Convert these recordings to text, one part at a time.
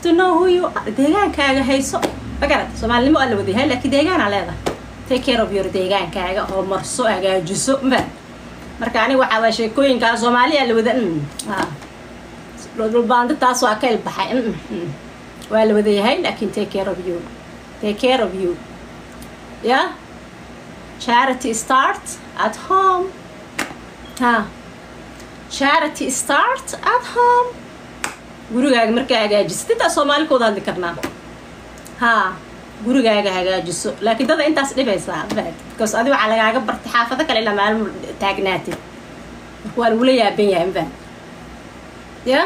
to know who you are deegaankaaga hayso magarad soomaalinimo waa la wada yahay laakiin deegaanaa leedahay take care of your deegaankaaga oo marso hagaajiso ma marka aniga waxaa waa sheekooyinkaa soomaaliya la wada dhulbaando taas waa ka ilbaxay waa la wada yahay laakiin take care of you take care of you yeah charity start at home ha charity start at home gurigaaga markaa hagaajisid intaa soomaali ka wada hadli karnaa ha gurigaaga hagaajiso laakiin dada intaas dhibaysaa bad because adi waxaa lagaaga bartay xaafado kale ilaa maalmo taagnaatid marka waa lagula yaaban yahay mafahad ya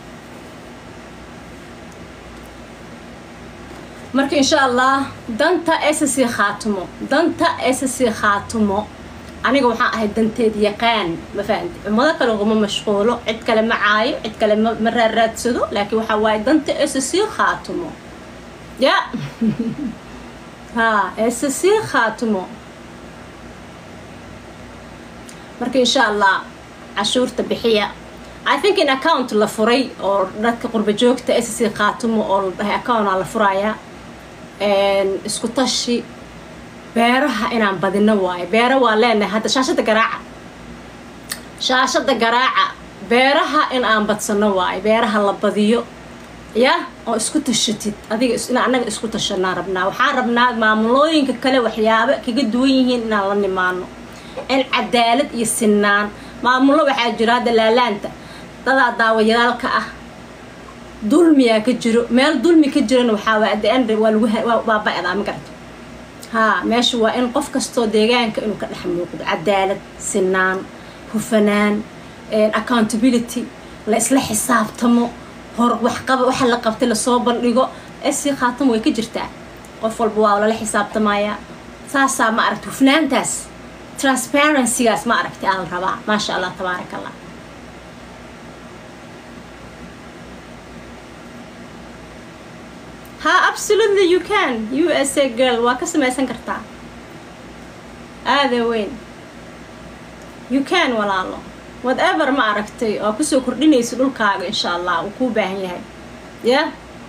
marka insha allah danta ssc khaatumo danta ssc khaatumo aniga waxaan ahay danteed yaqaan ma fahamti ummado kale uguma mashquulo cid kale ma caayo cid kale ma ma raaraadsado laakiin waxaa waaye danta ssc khaatumo ya ha ssc khaatumo marka insha allah cashuurta bixiya i think in account la furay oo dadka qurba joogta ssc khaatumo oo la dhahay accountaa la furaya isku tashi beeraha inaan badino waayo beero waa leenahay hadda shaashada garaaca shaashada garaaca beeraha in aan badsano waayo beeraha la badiyo ya oo isku tashatid adiga in annaga isku tashanaa rabnaa waxaan rabnaa maamulooyinka kale waxyaabo kaga duwan yihiin inaan la nimaano in cadaalad iyo sinaan maamullo waxaa jiro hadda laalaanta dadaa daawayaalka ah dulmiyaa ka jiro meel dulmi ka jirana waxaa waa at the end waa lagu waa ba-daa ma garata haa meesha waa in qof kastoo deegaanka inuu ka dhex muuqdo cadaalad sinaan hufanaan accountability la isla xisaabtamo hor waxqaba waxa la qabtay lasoo bandhigo esi khaatamo way ka jirtaa qof walba waa lala xisaabtamayaa saasaa ma aragta hufnaantaas transparencygaas ma aragtay aa la rabaa maasha allah tabaaraka allah ha absolutely you can u s a girl waa ka samaysan kartaa aada weyn you can walaalo whatever ma aragtay oo kusoo kordhinaysa dhulkaaga insha allah uu kuu baahan yahay ya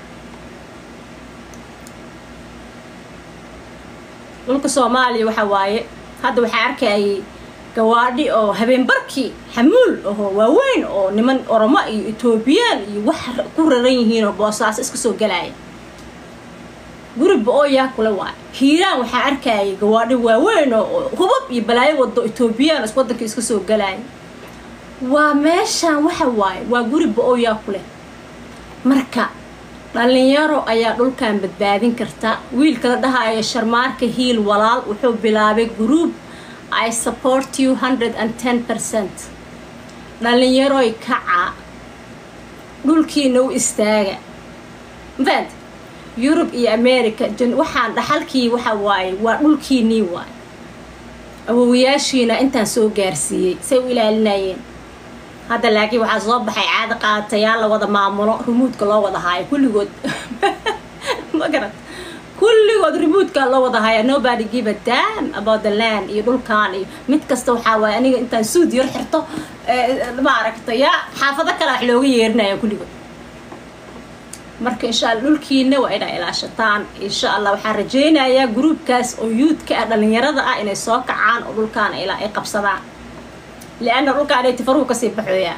dhulka soomaaliya waxa waaye hadda waxaa arkayay gawaadhi oo habeenbarkii xamuul ahoo waaweyn oo niman oromo iyo etoobiyaan iyo wax ku raran yihiin oo boosaaso iska soo galaya guriba oo yaa kule waay hiiraan waxaa arkayay gawaadhi waaweyn oo hubab iyo balaayo wado etoobiyaan is waddanka iska soo galaya waa meeshaan waxa waaye waa guriba oo yaa ku leh marka dhalinyaro ayaa dhulkan badbaadin karta wiilka la dhahayo sharmaarka hiil walaal wuxuu bilaabay group i support you hundred and ten percent dhalinyaroy kaca dhulkiina u istaaga mafahant yurub iyo america waxaan dhaxalkii waxa waaye waa dhulkiinii waaye awowayaashiina intaan soo gaarsiiyey say u ilaalinayeen hadda laakiin waxaa soo baxay caada qaatayaal la wada maamulo rumuudka loo wada haayo kulligood ma garat kulligood rumuudka loo wada haya nobody give a dam about the land iyo dhulkan iyo mid kasta waxaa waaye aniga intaan suud yar xirto ma aragta ya xaafado kale wax looga yeerinaya kulligood marka insha alla dhulkiina waa inaa ilaashataan insha allah waxaan rajaynayaa gruubkaas oo yuudka ah dhalinyarada ah inay soo kacaan oo dhulkaan ilaa ay qabsadaan lianna dhulkaan ay tifaruhu kasii baxooyaa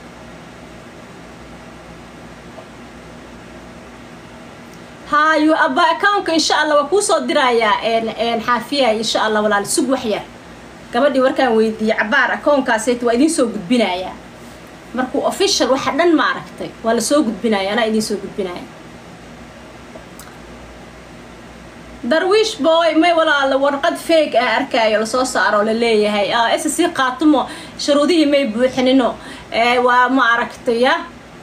hayo aba accountka insha allah waa kuusoo dirayaa xaafiya insha allah walaal sug wax yar gabadhii warkaan weydiiyey cabaar accounkaasayt waa idiin soo gudbinayaa markuu official waxa dhan ma aragtay waa lasoo gudbinaya anaa idiin soo gudbinaya darwiish boy may walaala warqad feeg ah arkaayo lasoo saaro la leeyahay s sii qaatumo shuruudihii may buuxinino waa ma aragtay ya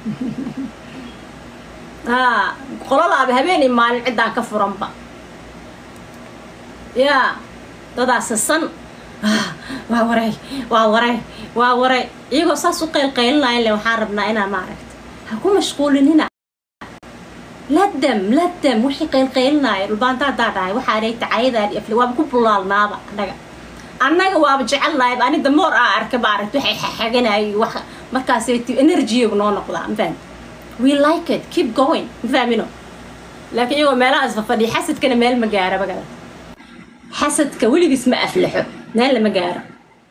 ha qololaaba habeenii maalin ciddaan ka furanba ya dadaasasan waa waray waa waray waa waray iyagoo saas u qaylqaylinaya le waxaan rabnaa inaa maaragta ha ku mashquulinina ladam ladam wixii qaylqaylinaya dhulbaanta haddaa dhahay waxaa dhay tacayadaan iyo waaba ku bulaalnaaba annaga annaga waaba jecelnahayba ani damoor aa arka maaragta waxay xaxaganayay wax markaasay enerjiyagu noo noqdaa mafahant we like it keep going ma fahmino laakiin iyagoo meelahaas fafadhiya xasadkana meel ma gaara magala xasadka weligiis ma aflaxo meel lama gaaro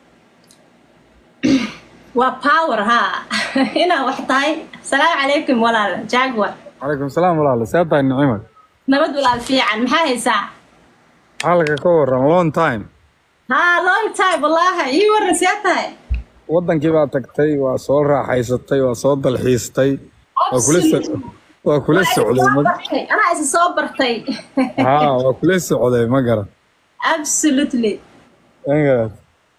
waa power haa inaa wax tahay asalaamu calaykum walaal jaguar calaykum salaam walaal see tahay nicimad nabad walaal fiican maxaa haysaa xalka ka waran long time haa long time wallaahi ii waran see tahay wadankii baa tagtay waa soo raaxaysatay waa soo dalxiistay waa kula so- waa kula socday ma anaa isa soo bartay haa waa kula socday ma garan absolutely ma garan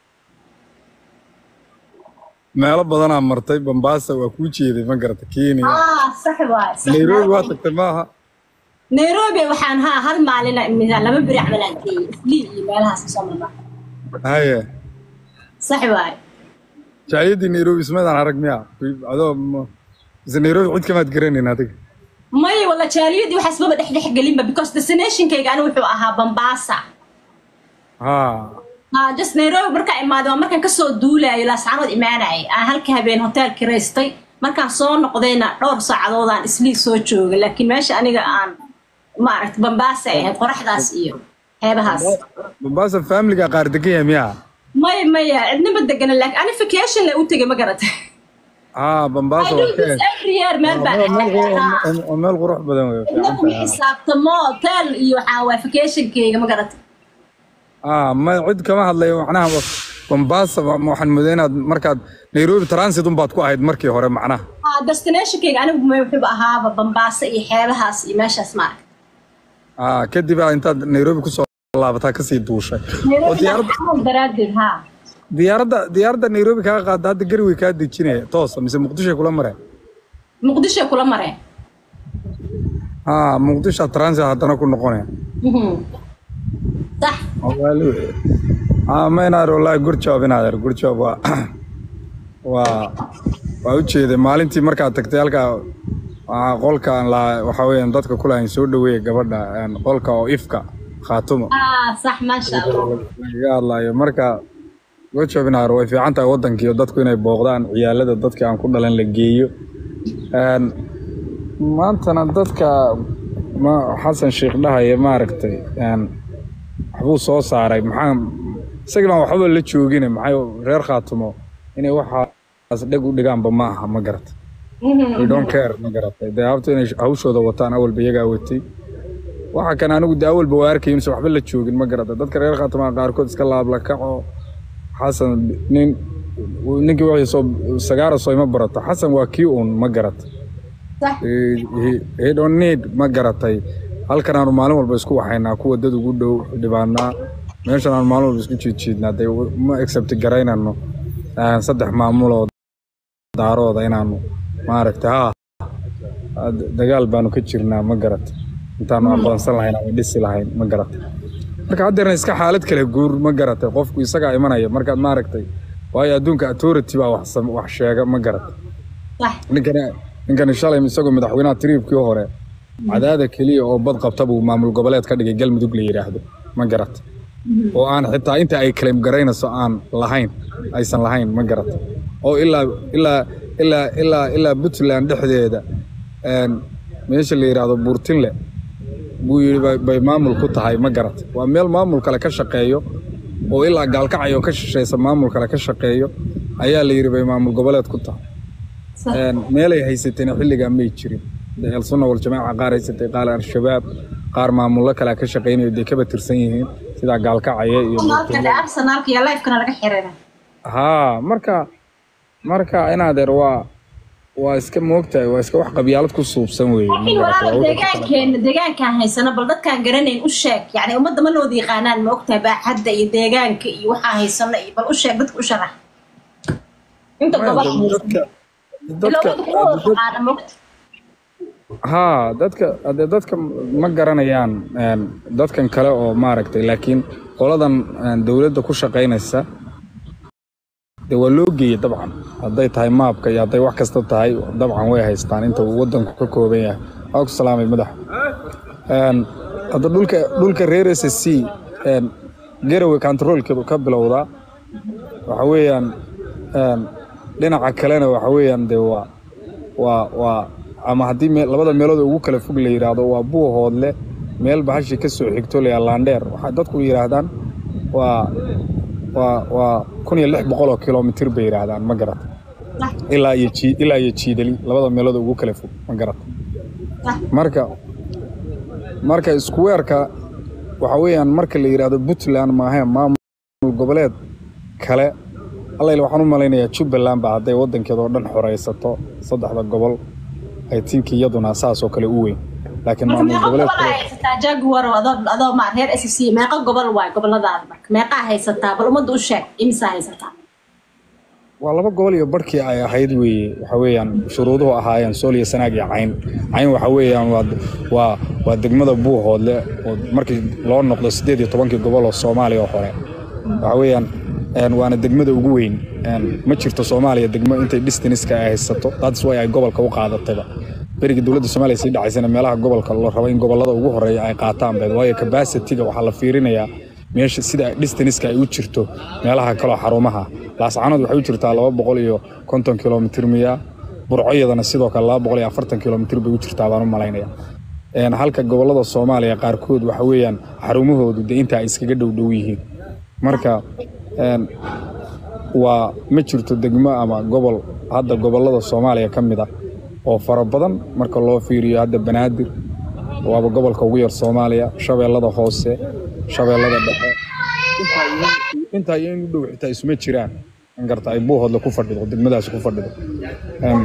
meelo badanaa martay bambaasa waa kuu jeeday ma garata kenya ah sax waay sax nairobi waa waay. tagtay maaha nairobi waxaan haa hal maalin imisa laba beri camal aan geeyey islii iyo meelahaas kasoo marnaa haye sax waay jaciyadii nairobi ismaydaan arag miya adoo ma- mise nairobi cid kamaad garanayn adiga maya walla jaaliyadii waxaas maba dhex dhex gelinba because destinationkayga ani wuxuu ahaa bambaasa haa haa just nairobi markaa imaaday waa markaan kasoo duulaayo laascaanood imaanayay aan halka habeen hotel kiraystay markaan soo noqdayna dhowr saacadoodaan islii soo joogay laakiin meesha aniga aan maaragta bambaasa ay ahayd qoraxdaas iyo xeebahaas bambaasa familiga qaar degan yahay miya maya maya cidnaba degana laakiin ani vacation la u tegay ma garatay haa I bambaasa do waa ka this every year meel baan waa meel qurux- aadaa waa- waa meel qurux badan wey cidna fiican kuma tahay xisaabtamo hotel iyo waxaa waa vacationkayga ma garatay aa ma cid kama hadlayo macnaha ba- bambaasa wa- ma- waxaan moodaya inaad markaad nairobi transit unbaad ku ahayd markii hore macnaha haa destinationkayga anigu ma wuxuuba ahaaba bambaasa iyo xeebahaas iyo meeshaas maaragta aa kadib aa intaad nairobi kusoo laabataa kasii duushay oo nairobi diyaaradda camal daraaddeed haa diyaaradda diyaaradda nairobi kaa qaada hadda gari way kaa dejinaya toosa mise muqdishoy kula mareen muqdisho kula mareen haa muqdisho transit haddana ku noqonaya Mhm. sax maynaar wallaahi good job inaadeer good job waa waa waa u jeeday maalintii markaad tagtay halkaa waa qolkaan la waxa weeyaan dadka kulahayn soo dhaweeya gabadha een, qolka oo ifka khaatumo ah sax maasha allah lagaga hadlayo marka good job inaadeer way fiican tahay waddankiiyo dadku inay booqdaan ciyaalada dadka aan ku dhalan la geeyo Een, maantana dadka ma xasan sheekh dhahaya maaragtay een, waxbuu soo saaray maxaa isagii baan waxba la joogin maxay reer khaatumo inay waxaas dheg u dhigaanba ma aha ma garata we don't care ma garatay dee habta inay hawshooda wataan awalba iyagaa watay waxa kan anigu de awalba waa arkay inse waxba la joogin ma garata dadka reer khaatumaa qaarkood iska laabla kaco xasan nin ninkii wixii soo sagaara soo ima barato xasan waa kii uun ma garata sax He- he- he don't need ma garatay halkan aanu maalin walba isku waxaynaa kuwa dad ugu dhow dhibaanaa meeshan aanu maalin walba isku jiidjiidnaa dee ma accept garaynano ah, saddex maamuloo daarooda inaanu maaragtay ha ah, dagaal baanu ka jirnaa ma garata intaanu aqoonsan lahayn ama dhisi lahayn ma garata marka haddeerna iska xaalad kale guur ma garatay qofku isagaa imanaya markaad maaragtay waayo adduunka authority baa wax sam- wax sheega ma garata sax ninkani ninkani shalay isagoo madaxweynaha tiriibkii hore cadaada keliya oo bad qabta buu maamul goboleed ka dhigay galmudug la yidhaahdo ma garata oo aan xitaa inta ay claim garaynayso aan lahayn aysan lahayn ma garata oo ilaa ilaa ilaa ilaa ilaa puntland dhexdeeda een, meesha la yidhaahdo buurtinle buu yidhi bay- bay maamul ku tahay ma garata waa meel maamul kale ka shaqeeyo oo ilaa gaalkacyo ka shishaysa maamul kale ka shaqeeyo ayaa la yidhi bay maamul goboleed ku tahay sax Een, meelay haysateen xilligaa may jirin dee elsunna waljamaaca qaar haysatay qaar al-shabaab qaar maamullo kale ka shaqaynayo dee kaba tirsan yihiin sidaa gaalkacaya iyo arsenalka dhe arsenalka iyo lifekana laga xiriira haa marka marka inaadeer waa waa iska moogtahay waa iska wax qabyaalad ku suubsan weeye ma laakiin garata walaal waa wixii deegaankeena deegaankaan haysano bal dadkaan garanayn u sheeg yani ummadda ma nooda yaqaanaan ma ogtahay baaxadda iyo deegaanka iyo waxaan haysano iyo bal u sheeg dadka u sharax inta Maya, gobol dad- dadka dadka ilowada kuwa wada taqaana ma ogta haa dadka hadee dadka ma garanayaan een, dadkan kale oo maaragtay laakiin qoladan een, dowladda ku shaqaynaysa dee waa loo geeyey dabcan hadday tahay maabka iyo hadday wax kasta tahay dabcan way haystaan inta uu waddanku ka kooban yahay waa ku salaamay madax Een, hadda dhulka dhulka reer s c een, garowe controlka ka bilowdaa waxa weeyaan een, dhinaca kalena waxa weeyaan dee waa waa waa ama haddii me- labada meelood ugu kala fog la yidhaahdo waa buuhoodle meel bahashii ka soo xigto la laandheer waxay dadku yidhaahdaan waa waa waa kun iyo lix boqol oo kilomitir bay yidhaahdaan ma garata ilaa iyo jii ilaa iyo jiidali labada meelood ugu kala fog ma garata marka marka isku weerka waxa weeyaan marka la yidhaahdo puntland maahe maamul goboleed kale allayl waxaan u malaynayaa jubbaland ba hadday waddankeeda oo dhan xoraysato saddexda gobol ay tinki iyaduna saas oo kale u weyn laakiin marka maamul meeqa goboleed gobol aa haysataa jaguar adoo adoo ma reer s c meeqa gobol waay goboladaada marka meeqaa haysataa bal ummadda u sheeg imisaa haysataa waa laba gobol iyo barhkii ay ahayd weeye waxa weeyaan shuruuduhu ahaayeen sool iyo sanaag iyo cayn cayn waxa weeyaan waa waa waa degmada buuhoodle oo markii loo noqdo siddeed iyo tobankii gobol oo soomaaliya oo hore waxa weeyaan een, waana degmada ugu weyn een, ma jirto soomaaliya degmo intay distaniska ay haysato that's why ay gobolka u qaadatayba berigii dowladda soomaaliya sii dhacaysana meelaha gobolka la rabo in gobolada ugu horeeya ay qaataan beed waayo capacity-ga waxaa la fiirinayaa meesha sida distaniska ay u jirto meelaha kaloo xarumaha laascanood waxay u jirtaa laba boqol iyo konton kilomitir miya burcoyadana sidoo kale laba boqol iyo afartan kilomitir bay u jirtaa baan u malaynaya Een, halka gobolada soomaaliya qaarkood waxa weeyaan xarumahoodu de inta ay iskaga dhow dhow yihiin marka een, waa ma jirto degmo ama gobol hadda gobolada soomaaliya ka mid ah oo fara badan marka loo fiiriyo hadda banaadir waaba gobolka ugu yar soomaaliya shabeellada hoose shabeellada dhexe intaa iyo- intaa iyo in u dhow xitaa isuma jiraan in garta ay buuhoodle ku fadhido degmadaasi ku fadhido Een,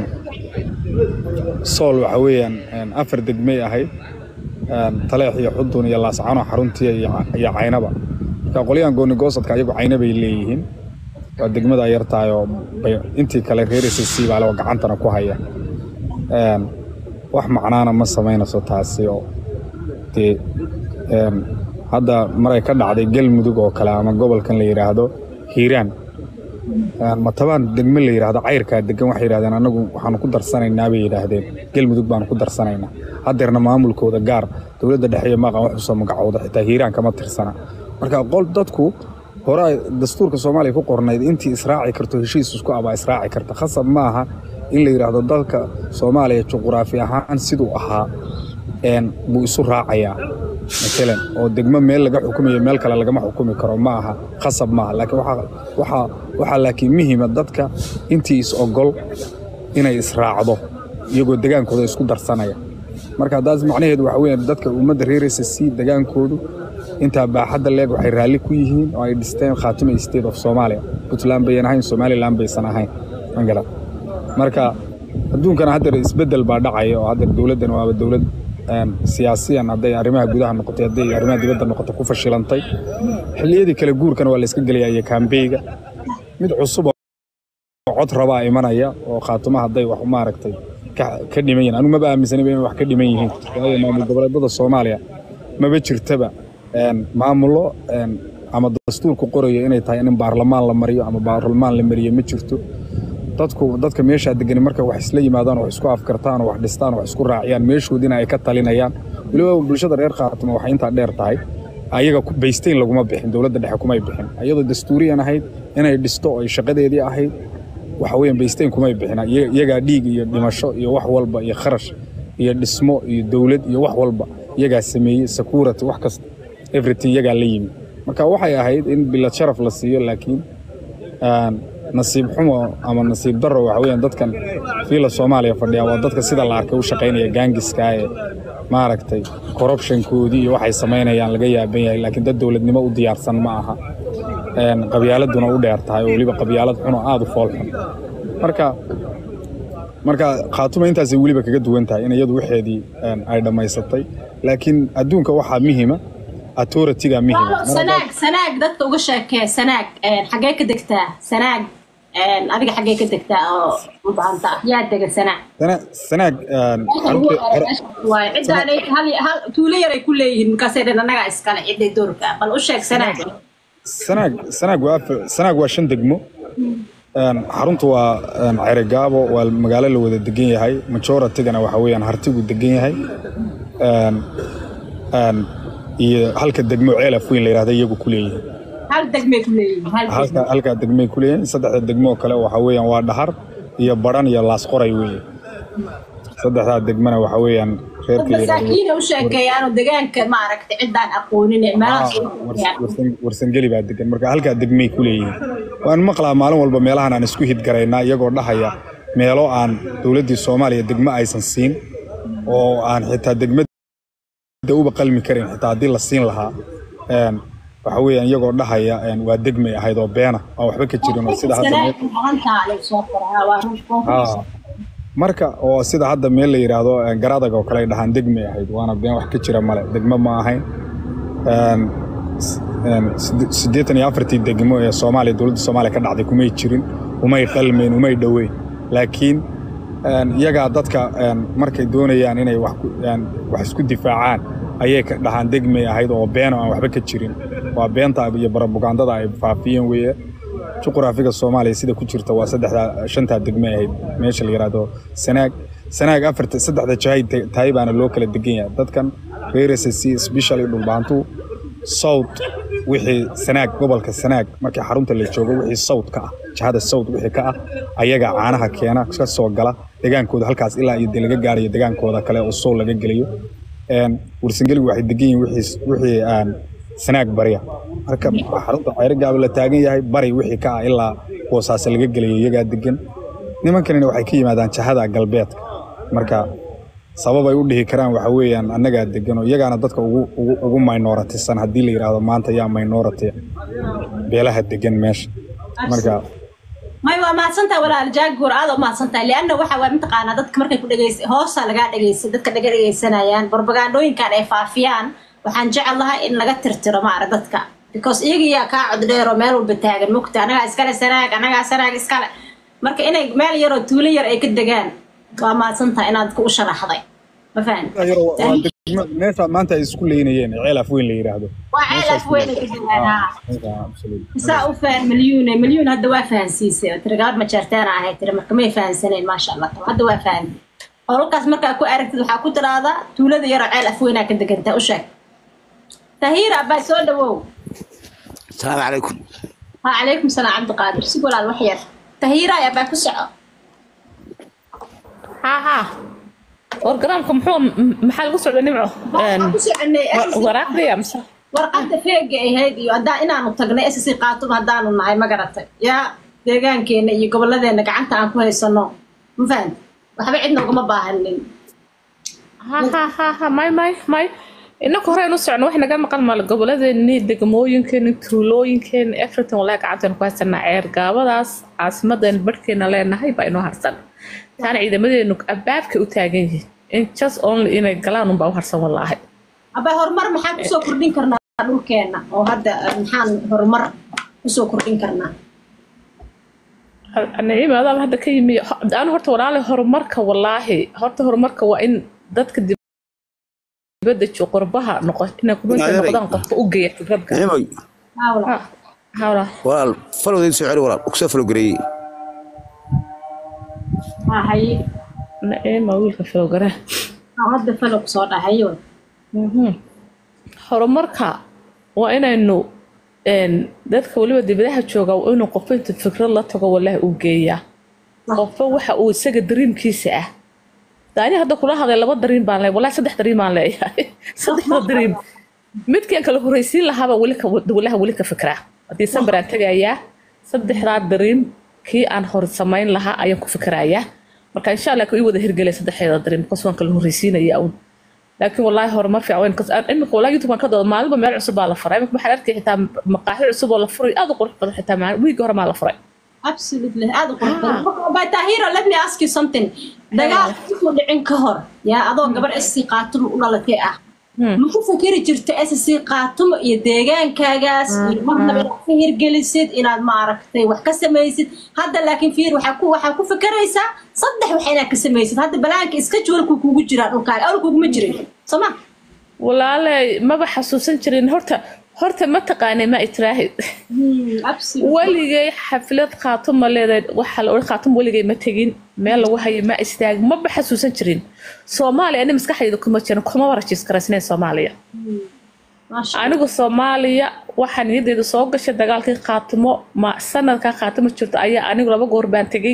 sool waxa weeyaan een, afar degmay ahayd een, taleex iyo xudun iyo laascano xaruntiya iyo Ca- iyo caynaba marka qolyahan gooni goosadka ayagu cayna bay leeyihiin waa degmada yartahay oo bay- intii kale reer SSC baa le oo gacantana ku haya Een, wax macnaana ma samaynayso taasi oo dee een, hadda maray ka dhacday galmudug oo kale ama gobolkan la yidhaahdo hiiraan Een, matabaan degme la yidhaahdo cayrkaa degan waxay yidhahdeen anagu waxaanu ku darsanaynaa bay yidhaahdeen galmudug baanu ku darsanaynaa haddeerna maamulkooda gaar dowladda dhexe iyo maaqan wax usoo magacooda xitaa hiiraan kama tirsana marka qol dadku hore ay dastuurka soomaaliya ku qornayd intii israaci karto heshiis isku abaa israaci karta khasab ma aha in la yidhaahdo dalka soomaaliya juquraafi ahaan siduu ahaa een, buu isu raacayaa matalan oo degmo meel laga xukumayo meel kale lagama xukumi karo ma aha khasab maaha laakiin waxaa waxaa waxaa laakiin muhiima dadka intii is ogol inay israacdo iyagoo degaankooda isku darsanaya marka haddaas macnaheedu waxa weeye dadka ummadda reer SSC degaankoodu intaa baaxadda leeg waxay raalli ku yihiin oo ay dhisteen khaatuma state of Somalia Puntland bayan ahayn Somaliland baysan ahayn mangala marka adduunkana hadda isbedel baa dhacaya oo hadda dowladdan waaba dowlad een, siyaasiyan hadday arrimaha gudaha noqotay hadday arrimaha dibadda noqoto ku fashilantay xilliyadii kale guurkana waa la iska gelaya iyo kaambeyga mid cusub oo cod rabaa imanaya oo khaatuma hadday wax maaragtay ka ka dhiman yihiin anigu maba aaminsanayba inay wax ka dhiman yihiin waayo maamul goboleedada soomaaliya maba jirtaba een, maamullo een, ama dastuurku qorayo inay tahay in baarlamaan la mariyo ama baarlamaan la mariyo ma jirto dadku dadka meeshaa degani marka wax isla yimaadaan oo wax isku afkartaan oo wax dhistaan oo wax isku raaciyaan meeshoodina ay ka talinayaan weliba bulshada reer khaatuma waxay intaa dheer tahay ayaga ku- baysteyn laguma bixin dowladda dhexe kumay bixin iyadoo dastuuriyan ahayd inay dhisto oo ay shaqadeedii ahayd waxa weeyaan baysteyn kumay bixin Iyaga- iyagaa dhiig iyo dhimasho iyo wax walba iyo kharash iyo dhismo iyo dowlad iyo wax walba iyagaa sameeyey security wax kasta everything iyagaa la yimi marka waxay ahayd in bilad sharaf la siiyo laakiin een, nasiib xumo ama nasiib darro waxa weeyaan dadkan fiila soomaaliya fadhiya waa dadka sida la arkay u shaqaynaya gaangiska ee maaragtay corruptionkoodii iyo waxay samaynayaan laga yaaban yahay laakiin dad dowladnimo u diyaarsan ma aha Een, qabyaaladuna u dheer tahay oo weliba qabyaalad xun oo aada u fool xun marka marka khaatuma intaasay weliba kaga duwan tahay in iyadu waxeedii een, ay dhammaysatay laakiin adduunka waxaa muhima authority-ga muhima Mar haddaad- sanaag sanaag dadka uga sheekee sanaag een, xagee ka degtaa sanaag een, adiga xagee ka degtaa oo u baahanta ah yaa dega sanaag sana- sanaag een, Meesha ugu xarunta- hore meesha waaye cidaanay hal hal tuulo yaray ku leeyihiin markaasay dhan annagaa iskale ciday doorka bal u sheeg sanaag sanaag sanaag waa afar sanaag waa shan degmo Een, xaruntu waa een, ceregaabo waa magaalo la wada degan yahay majoratigana waxa weeyaan hartigu degan yahay Een, een, iyo halka degmo ceelaf weyn la yidhahda iyagu ku leeyihiin hal degmay ku leeyihiin hal halka degme halkaa degmay ku leeyihiin saddexda degmo kale waxa weeyaan waa dhahar iyo baran iyo laasqoray weeye saddexdaa degmana waxa weeyaan dad reerka la yidhahdo masaakiina u sheekeeyaanoo degaanka maaragtay ciddaan aqoonin meelahaas Ah, wars- warsan- warsangeli baa degan marka halkaa degmay ku leeyihiin waan maqlaa maalin walba meelahan aan isku hidgaraynaa iyagoo dhahaya meelo aan dowladdii soomaaliya degmo aysan siin oo aan xitaa degmada uba qalmi karin xitaa haddii la siin lahaa Een, waxa weeyaan iyagoo dhahaya een, waa degmay ahayd oo beena aan waxba ka jirin oo sida hadda meel- Ah, marka oo sida hadda meel la yidhaahdo een, garadag oo kale ay dhahaan degmay ahayd waana been wax ka jira male degmo ma ahayn Een, s- een, side- siddeetan iyo afartii degmo ee soomaaliya dowladda soomaaliya ka dhacday kumay jirin umay qalmeen umay dhoweyn laakiin een, iyagaa dadka een, markay doonayaan inay wax ku- een, wax isku difaacaan ayay ka dhahaan degmay ahayd oo beeno aan waxba ka jirin waa beenta iyo barabugandada ay faafiyeen weeye juqraafiga soomaaliya sida ku jirta waa saddexdaa shantaa degme ahayd meesha la yidhaahdo sanaag sanaag afarta saddexda jahay ta- tahay baana loo kala degan yahay dadkan reer SSC especially dhulbaantu south wixii sanaag gobolka sanaag markii xarunta la joogo wixii south ka ah jihada south wixii ka ah ayaga caanaha keena ka soo gala degaankooda halkaas ilaa iyo dee laga gaarayo degaankooda kale oo sool laga gelayo Een, warsangeligu waxay degan yihiin wixii wixii aan sanaag barya marka xarunta ceyrigaaba la taagan yahay bari wixii ka ah ilaa boosaase laga gelayo iyagaa degan nimankanina waxay ka yimaadaan jahada galbeedka marka sabab ay u dhihi karaan waxa weeyaan annagaa degan oo iyagaana dadka ugu ugu ugu minoritisan haddii la yidhaahdo maanta yaa minority beelaha degan meesha marka may waa mahadsantahay walaal jaagoor aad u mahadsantahay lianna waxa waa mataqaanaa dadka markay ku dhegeysa hoosa lagaa dhegeysa dadka dhaga dhegeysanayaan barbagandooyinkan ay faafiyaan waxaan jecel lahay in laga tirtiro maara dadka because iyaga yaa kaa cod dheer oo meel walba taagan mugta anagaa iskale sanaag anagaa sanaag iskale marka inay meel yaroo tuulo yar ay ka degaan waa mahadsantahay inaad ku u sharaxday ma fahan Yaro, waa degmo- meesha maanta ay isku leynayeen ee ceel afweyn la yidhaahdo waa ceel af weyn ay ka degaan haa Meesha, absolutely. isaa u fahan milyuune milyuun hadda waa fahansiisay oo tiri gabadh majeerteena ahay tiri marka may fahansaneen maasha allah hadda waa fahan howlkaas markaa ku aragtid waxaa ku tiraahdaa tuulada yaroo ceel afweynaa ka degantaa u sheeg tahiira abaa soo dhawow السلام عليكم ha calaykum salaam cabdiqaadir si walaal wax yar tahiira abaa ku soco ها ها wargaraamka muxuu maxaa lagu socda nimco waxaan ku soconay waraaqdii amse warqadda feega ahayd iyo haddaan inaanu tagnay ssc qaatub haddaanu nahay ma garatay yaa deegaankeena iyo gobolladeena gacanta aan ku haysano ma fahamti waxba cidna ugama baahanin ha ha ha ha may may may inaku hore inu socno wax naga maqan maal goboladeenni degmooyinkeeni tuulooyinkeeni everything walaa gacanteena ku haysanaa ceer gaabadaas caasimadeena barhkeena leenahay baa inoo harsan taana ciidamadeenu abaabkay u taagan yihiin in just only inay galaan unbaa u harsan walaahay abaa horumar maxaan kusoo kordhin karnaa dhulkeena oo hadda eh, maxaan horumar kusoo kordhin karnaa niciima adaaba hadda ka yimi anu horta walaali horumarka walaahi horta horumarka waa in dadka dibadda jo qurbaha noqo inay qurbaha noqdaan qofka u geeya fikradka نعمي hawla Ha, hawla walaal falowdeed soo celi walaal kusoo falowgareeyey ha haye niciima wiilka filowgare ha hadda falo kusoo dhahayo horumarka waa inaynu een, dadka weliba dibadaha jooga waa inuu qofba intu fikrad la tago walaahi uu geeyaa qofba waxa uu isaga dariimkiisa ah daani hadda kula hadlay laba dariim baan leeyahay walaahi saddex dariim baan leeyahay saddexda dariim midkaan kala horreysiin lahaaba weli ka walaha weli ka fikraa haddii sambar aan tegayaa saddexdaa dariim kii aan hor samayn lahaa ayaan ku fikirayaa marka insha allah ka ii wada hirgelaya saddexdeeda dariim bikoos waan kala horreysiinaya un laakiin wallaahi horumar fiican weyn kas aan imika wallaahi youtube aan ka doodo maalinba meel cusub baa la furay imika waxaan arkay xitaa maqaaxi cusub oo la furay aad u qurux badan xitaa maalin wiigi hore maa la furay absolutely aad u qurux badan by tahiro let me ask you something dagaal intuu dhicin ka hor yaa adoo gabar sc qaatumo u dhalatay ah ma ku fakeri jirta sc qaatumo iyo deegaankaagaas iyo marnaba inaad ka hirgelisid inaad maaragtay wax ka samaysid hadda laakiin fiir waxaa ku waxaa ku fakeraysaa saddex wax inaad ka samaysid hadda balaanka iska juwalku kugu jiraa dhulkaaga awal kuguma jirin soo ma walaaley maba xasuusan jirin horta horta ma taqaanay ma itraahid absolutely weligay xaflad khaatuma leedahay waxaa la odhan khaatum weligay ma tegin meel lagu hayo ma istaag maba xasuusan jirin soomaaliya ani maskaxdayda kuma jirin kuma warajis karaysnayn soomaaliya maasha anigu soomaaliya waxaa niyadeyda soo gashay dagaalkii khaatimo ma sanadkaa khaatimo jirto ayaa anigu laba goor baan tegey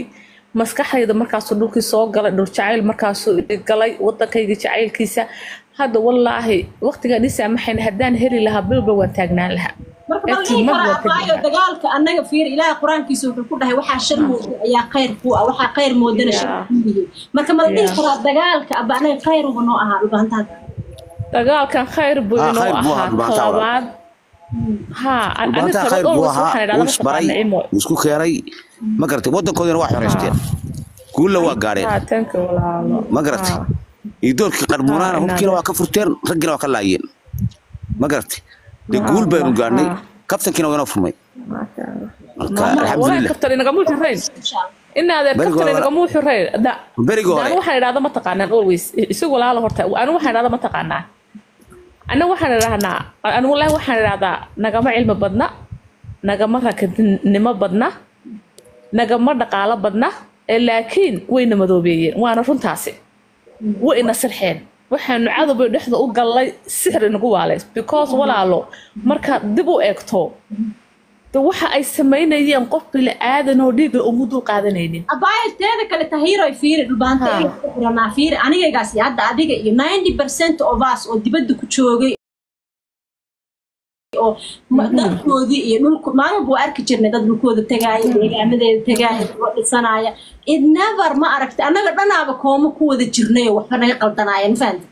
maskaxdayda markaasuu dhulkii soo galay dhul jacayl markaasuu i galay wadankayga jacaylkiisa hadda wallaahi waqtigaan ii saamaxayn haddaan heli lahaa bilba waan taagnaan lahaa marka ma la dhihi Eegtii mar karaa waa ka waayo jiraa. dagaalka annaga fiir ilaahay qur-aankiisa wuxuu ku dhahay waxaa shar mooda ayaa khayr ku ah waxaa khayr moodana shar Yeah. ku yihi marka ma la dhihi Yeah. karaa dagaalka aba anaga khayr uba noo ahaa dhubaantaad dagaalkan khayr buu Ah, inoo khayr buu ahaa, ahaa dhibaato labaad ha maanta khayr buu ahaa wuu isbaray wuu isku keenay ma garatay waddankoodina waa xoreysteen guulla waa gaadheen tanka walaalo ma garatay iyo doorkii qarbuunaana Ah, hubkiina waa ka furteen raggiina waa ka laayeen ma garatay dee guul baynu gaadhnay ah. kabtankiina waa inoo furmay marka walaa alxamdulilah kabtan inagama xurayn insha allah inaadeer Berigii kabtan hore- inagama xurayn berigii hore anu waxaan idhahda ma taqaanaan always isagu walaalo horta anu waxaan idhahda ma taqaanaa anu waxaan idhahnaa anu wallaahi waxaan idhahdaa nagama cilmi badna nagama rakadnimo badna nagama dhaqaalo badna ee laakiin wayna madoobeeyeen waana runtaasi way ina sirxeen waxaanu cadowbay dhexda u gallay sixir inagu waaleys because walaalo markaad dib u eegto de waxa ay samaynayeen qof bila aadan oo dhiiga umu dul qaadanaynin abaayo teeda kale tahiiroy fiiri dhubaanta Ha. inuu ku xiranaa fiiri anigaygaas iyo hadda adiga iyo 90 percent of us oo dibadda ku joogay oo ma- dalkoodii iyo dhulku maalinba waa arki jirnay dad dhulkooda tagaaya deegaamadeeda tagaaya oo dhisanaya it never ma aragtay annaga dhanaaba kooma ku wada jirnay oo waxba naga qaldanaaya ma fahamta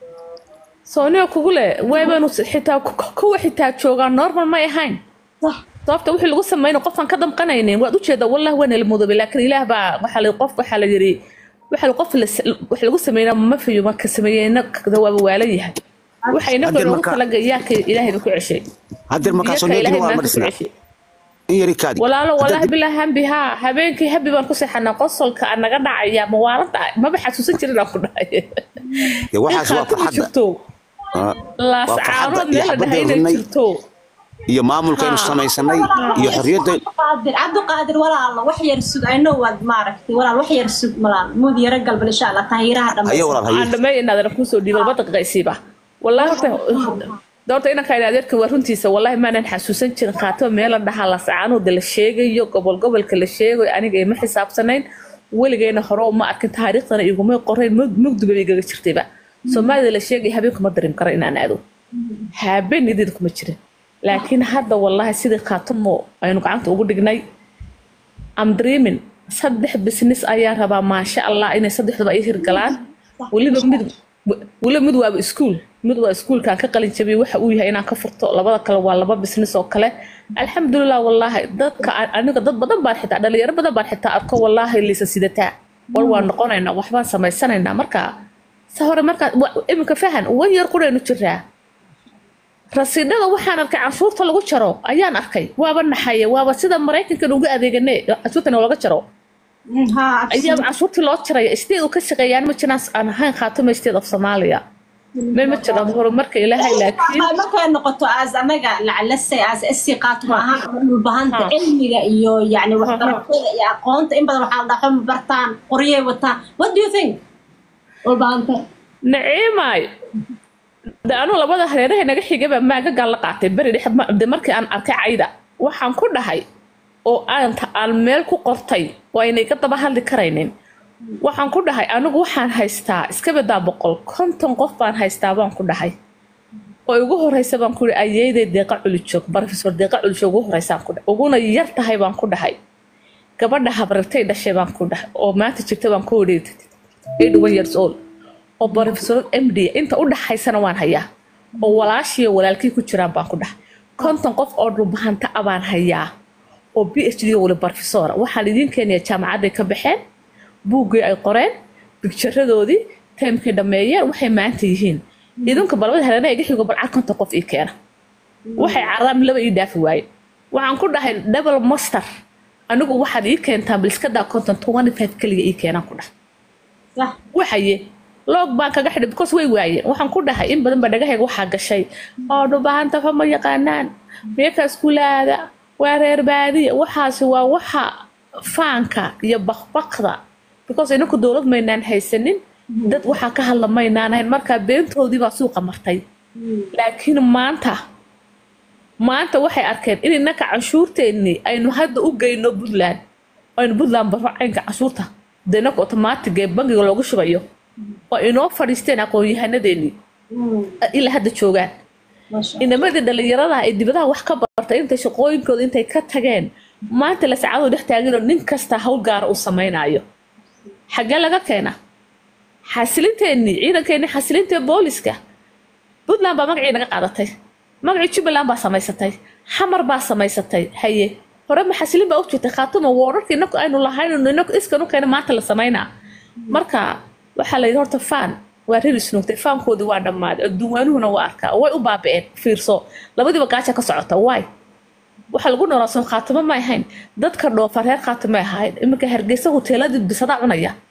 sooniga kugu leh waybaanu xitaa ku- kuwa xitaa joogaan normal may ahayn sax sababta wixii lagu sameynay qofaan ka damqanaynin waad ujeedaa wallah waa nala mudoobay laakiin ilaah baa waxaa la qof waxaa la yiri waxa qof la wax lagu sameynaa ma fiyo marka sameeyeyna waaba waalan yahay waxay nafta Hadda loogu marka- talagalay ka ilaahay ku ceshay haddeer markaasoo Iyaka needin ilaahay waa ma maanta ku dhisnaa ceshay in yari kaadi walaalo Hadda wallaahi dib- bilaa hambi haa habeenkii habi baan ku seexanaa qosolka aan naga dhacaya mawaalada maba xasuusan jirin aan ku dhahay dee waxaas waa in khaatimi farxadda jirto Ah, laas waa farxadda caanood iyo meel la dhahay xabadda inay runnay jirto iyo maamulkaynu Ha. samaysanay iyo xorriyadda cabdiqaadir cabdiqaadir walaalo wax yar sug ayno waad maaragtay walaal wax yar sug malaal muud yara galbal insha allah tahiiraha ayo dhammaysa walaal aan haye dhammeey inaadana kusoo dhiibay laba daqiiqaysiiba wallaahi horta doorta inanka ina adeerka waa runtiisa wallaahi maanan xasuusan jirin khaatimo meela dhahaa lasacaanooda la sheegayo gobol gobolka la sheegayo aniga ima xisaabsanayn weligayna hore uma arkin taariikhdana iguma qorayn mug- mugdiba bay igaga jirtayba soomaalida la sheegaya habeenka ma dareem karo inaan aado habeen idid kuma jirin laakiin hadda wallaahi sidii khaatimo aynu gacanta ugu dhignay am dreaming saddex business ayaan rabaa maasha allah inay saddexduba ay hirgalaan weliba mid weliba mid waaba iskuul mid waa iskuulkaan ka qalin jabiyay waxa uu yahay inaan ka furto labada kale waa laba business oo kale alxamdulilah wallaahi dadka a- aniga dad badan baan xitaa dhalinyaro badan baan xitaa arko wallaahi liisa sidataa wal waan noqonaynaa waxbaan samaysanaynaa marka sa hore markaa wa- iminka fahan wan yar quraynu jiraa rasiidhada waxaan arkay canshuurta lagu jaro ayaan arkay waaba naxaye waaba sida maraykankan uga adeegane canshuurta laga jaro ha ayaa canshuurtii loo jaraya state uu ka shaqeeyaan ma jiraan aan ahayn khaatimo state of soomaaliya ma ma jiraan horumarka ilaahay laakiin markay noqoto as anaga lacalase as esi qaato ma ahaan dhulbahanta Ha. cilmiga iyo yani waxbarashada iyo aqoonta in badan waxaa la dhaxo ma bartaan qoryay wataan what do you think dhulbahanta naciimay de anuu labada hareeraha naga xigaba maaga gaal la qaatay beri dhex ma- de markii aan arkay cayda waxaan ku dhahay oo aan ta- aan meel ku qortay oo aynay ka daba hadli karaynin waxaan ku dhahay anigu waxaan haystaa iska badaa boqol konton qof baan haystaa baan ku dhahay oo ugu horeysa baan ku ihi ayeeday deeqa culijoog barofesor deeqa culijoog ugu horeysaan ku dhahay uguna yar tahay baan ku dhahay gabadha habrartay dhashay baan ku dhahay oo maanta jirta baan ku idhi eighty one years old oo barofesor md inta u dhaxaysana waan hayaa oo walaashiyo walaalkii ku jiraan baan ku dhahay konton qof oo dhulbahanta a baan hayaa oo b h d wali barofesora waxaan idiin keenaya jaamacadday ka baxeen buuggii ay qoreen bigjaradoodii taymkay dhammeeyeen waxay maanta yihiin idinka balbada helena iga xigo balcar konton qof ii keena waxay carraam laba ii dhaafi waaye waxaan ku dhahay double master anigu waxaad ii keentaa biliskadaa konton twenty five keliga ii keenaan ku dhahay sax waxaye loog baan kaga xidhay because way waayeen waxaan ku dhahay in badan baa dhagahayga waxaa gashay oo dhubahanta fa ma yaqaanaan meeka iskuulaada waa reer baadiya waxaasi waa waxa faanka iyo bakbakda because inaku dowlad maynaan haysanin dad waxaa ka hadla maynaan ahayn markaa beentoodii baa suuqa martay laakiin maanta maanta waxay arkeen in innaka canshuurteennii aynu hadda u geyno puntland aynu puntland barro caynka canshuurta denag otomaatig ee bangiga loogu shubayo oo inoo fadhiisteen aqoon-yahanadeenii ilaa hadda joogaan inamadii dhallinyarada ay dibadaha wax ka bartay intay shaqooyinkooda intay ka tageen maanta la saacadu dhex taaginoo nin kasta hawl gaara uu samaynayo xaggee laga keena xasilinteennii ciidankeenii xasilinta booliska puntland baa magacii naga qaadatay magacii jubbaland baa samaysatay xamar baa samaysatay haye hore ma xasilin baa u jirtay khaatuma woorarka inaku aynu lahayn inaku iskan u keena maanta la samaynaa marka waxaa la yidhi horta faan waa rir isnuugtay faankoodii waa dhammaaday adduunwaanuhuna waa arkaa way u baabi'een fiirso labadiiba gaaja ka socota waay waxaa lagu noolaa soo khaatimo ma ahayn dadka dhoofa reer khaatimo ahayd iminka hargeysa hoteeladii bisadaa cunaya